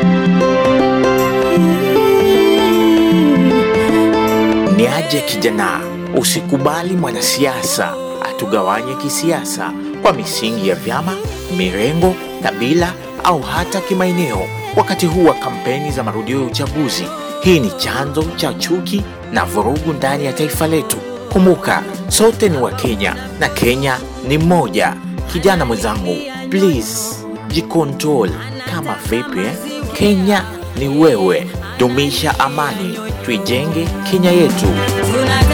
Ni aje kijana, usikubali mwanasiasa atugawanye kisiasa kwa misingi ya vyama, mirengo, kabila au hata kimaeneo. Wakati huu wa kampeni za marudio ya uchaguzi, hii ni chanzo cha chuki na vurugu ndani ya taifa letu. Kumbuka, sote ni Wakenya na Kenya ni moja. Kijana mwenzangu, please jikontrol. Kama vipi eh? Kenya ni wewe. Dumisha amani, tuijenge Kenya yetu. Tunataka